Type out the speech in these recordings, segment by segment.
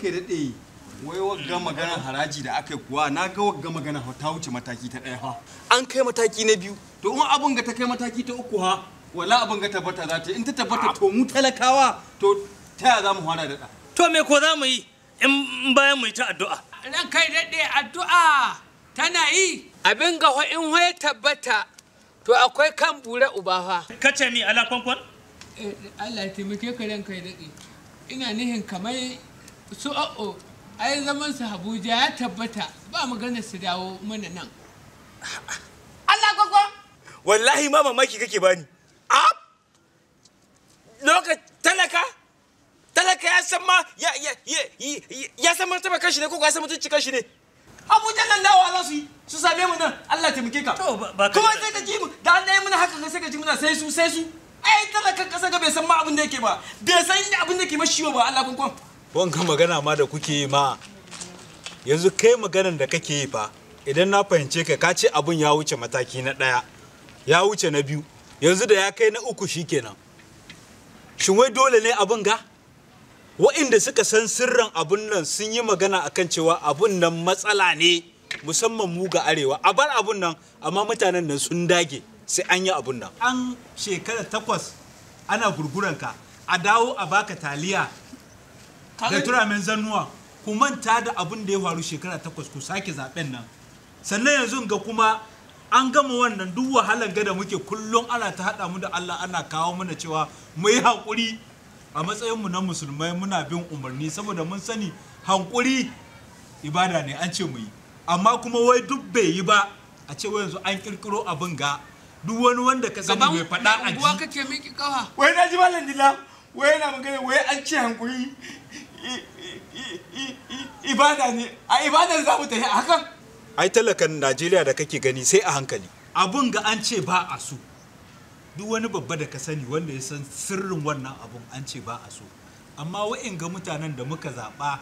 ranka daɗe wai wagga maganar haraji da aka yi kuwa na ga wagga magana ta wuce mataki ta ɗaya ha an kai mataki na biyu to in abin ga ta kai mataki ta uku ha wala abin ga tabbata za ta in ta tabbata to mu talakawa to ta yaya za mu fara daɗa to me ko za mu yi in bayan mu yi ta addu'a ran kai daɗe addu'a tana yi abin ga in ya tabbata to akwai kan bure uba fa kace mi ala kwankwan Allah ya taimake ka ran kai daɗe ina nihin kamar su o'o ai zaman su Abuja ya tabbata ba magana su dawo mana nan Allah kwakwa wallahi ma mamaki kake bani a lokaci talaka talaka ya san ma ya ya ya ya san martaba kanshi ne ko ya san mutunci kanshi ne abuja nan dawa za su yi su same mu nan Allah taimake ka To, ba- ba ka- kuma sai ka ji mu da an yi muna haka sai ka ji muna sai su sai su ai talakan kasa ga bai san ma abin da yake ba bai san abin da ke mashi ba Allah kwankwan wanka magana ma da kuke yi ma yanzu kai maganan da kake yi fa idan na fahimce ka ka ce abun ya wuce mataki na ɗaya ya wuce na biyu yanzu da ya kai na uku shikenan shin wai dole ne abun ga wa'inda suka san sirrin abun nan sun yi magana akan cewa abun nan matsala ne musamman mu ga arewa a bar abun nan amma mutanen nan sun dage sai an yi abun nan an shekara takwas ana gurguranka a dawo a baka taliya da turamen zannuwa ku manta da abin da ya faru shekara takwas ku sake zaben nan sannan yanzu ga kuma an gama wannan duk wahalan gada muke kullum ana ta haɗa mu da Allah ana kawo mana cewa mu yi haƙuri a matsayin mu na musulmai muna bin umarni saboda mun sani haƙuri ibada ne an ce mu yi amma kuma wai duk bai yi ba a ce wai yanzu an kirkiro abin ga duk wani wanda ka sani bai faɗa a unguwa ji kake miki kawa wai na ji malam dila wai yana magana wai an ce hankuri i- i- i- i- i- ibada ne a ibadar za mu tafi a hakan ai talakan najeriya da kake gani sai a hankali abun ga an ce ba a so duk wani babba da ka sani wanda ya san sirrin wannan abun an ce ba a so amma wa'in ga mutanen da muka zaɓa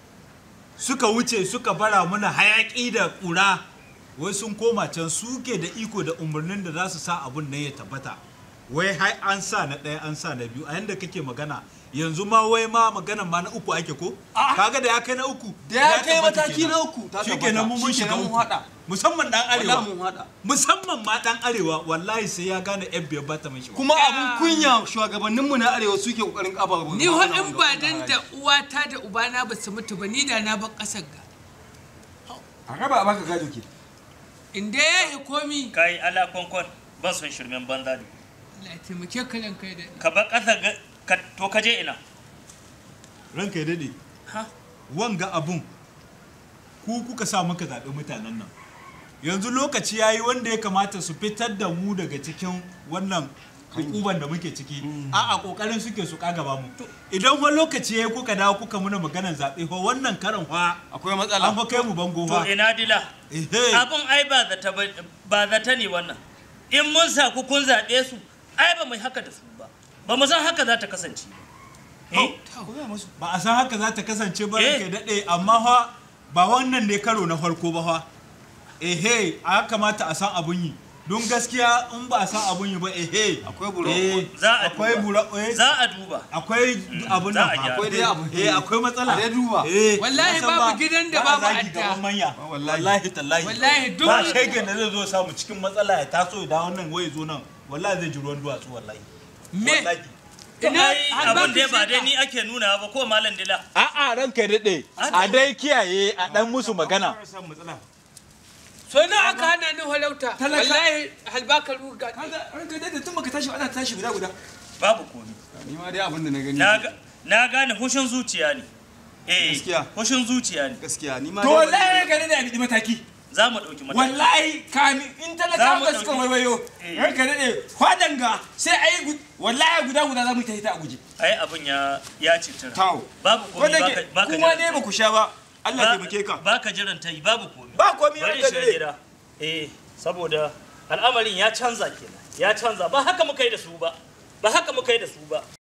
suka wuce suka bara muna hayaƙi da ƙura wai sun koma can suke da iko da umarnin da za su sa abun nan ya tabbata wai hai an sa na ɗaya an sa na biyu a yanda kake magana yanzu ma wai ma magana ma na uku ake ko kaga da ya kai na uku da ya kai tabbata mataki kenan. na uku ta shikenan mun mun shiga mun uku haɗa musamman dan Wallahi arewa mun haɗa musamman ma dan arewa wallahi sai ya gane yan biyar bata mashi kuma abun kunya shugabanninmu na arewa suke kokarin kafa ni wa in ba dan da uwata da ubana ba su mutu ba ni da na bar ƙasar ga a raba a baka gado ke in dai ya yi komi kai ala kwankwan ban son shirmen banza ne Allah ya taimake ka ran kai daɗe ka bar ƙasa ga- ka- to ka je ina ranka ya dade ha wanga abun ku kuka sa muka zaɓi mutanen nan yanzu lokaci ya yi wanda ya kamata su fitar da mu daga cikin wannan hukuban da muke ciki a a kokarin suke su kagaba mu idan wani lokaci ya yi kuka dawo kuka muna maganar zaɓe fa wannan karan fa akwai matsala an fa kai mu bango to fa ina dila ehe abun ai ba zata ba- ba zata ne wannan in mun sa ku kun zaɓe su ai ba mu yi haka da su ba ba mu san haka za ta kasance ba. Eh? ba a san haka za ta kasance ba Eh. ranka ya daɗe amma fa ba wannan ne karo na farko ba fa ehe a kamata a san abun yi don gaskiya in ba a san abun yi ba ehe Akwai buro- Eh, Za a akwai duba. bura eh, za a duba akwai abun za nan a fa gyara. akwai dai abu eh akwai matsala A dai duba. eh Wallahi na san babu ba- gidan da ba a babu zagi adda. gaban manya wallahi. wallahi tallahi Wallahi duk- ba shegen da zai zo samu cikin matsala ya taso ya dawo nan waye zo nan wallahi zai ji ruwan duwatsu wallahi me wallahi To ina ai har ba abun ka dai ba shaka. dai ni ake nuna ba ko malam dila a'a ranka ya daɗe a dai kiyaye a ɗan musu magana so na aka hana ni halauta wallahi halbaka ruga kaga ranka dai tun baka tashi ba ana tashi guda guda babu komi ni ma dai abin da na gani na ga- na gane hushin zuciya ne eh Gaskiya. hushin zuciya ne gaskiya ni ma to dai wallahi ranka dai da bi mataki za mu ɗauki mataki wallahi kami in Za talaka mu ba suka ɗauki- waiwayo Eh. ranka dai kwadan ga sai ayi gu- wallahi guda guda za mu tafi ta a guje ai abun ya ya citira tawo babu komi wanda baka ke baka kuma jiran dai ba tayi. ku sha ba Allah ya Ba- taimake ka baka jiran ta yi babu komi ba komai bari ranka shiga dai gida eh saboda al'amarin ya canza kenan ya canza ba haka muka yi da su ba ba haka muka yi da su ba